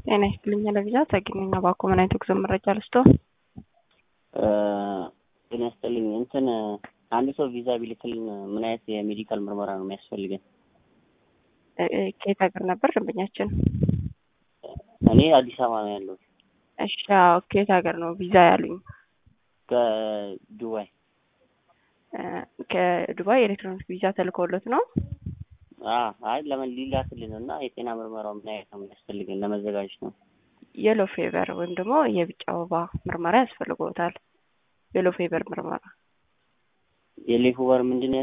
ጤና ይስጥልኝ ለቪዛ ተገኘኛ ባኮ ምን አይነት ጉዞ መረጃ ልስቶ ጤና ይስጥልኝ እንትን አንድ ሰው ቪዛ ቢልክልን ምን አይነት የሜዲካል ምርመራ ነው የሚያስፈልገን? ከየት ሀገር ነበር ደንበኛችን? እኔ አዲስ አበባ ነው ያለሁት። እሺ አዎ፣ ከየት ሀገር ነው ቪዛ ያሉኝ? ከዱባይ ከዱባይ ኤሌክትሮኒክ ቪዛ ተልኮሎት ነው? አይ ለምን ሊላክልን እና የጤና ምርመራው ምን አይነት ነው የሚያስፈልገን ለመዘጋጀት ነው። የሎ ፌቨር ወይም ደግሞ የቢጫ ወባ ምርመራ ያስፈልጎታል። የሎ ፌቨር ምርመራ የሌፉ በር ምንድን ነው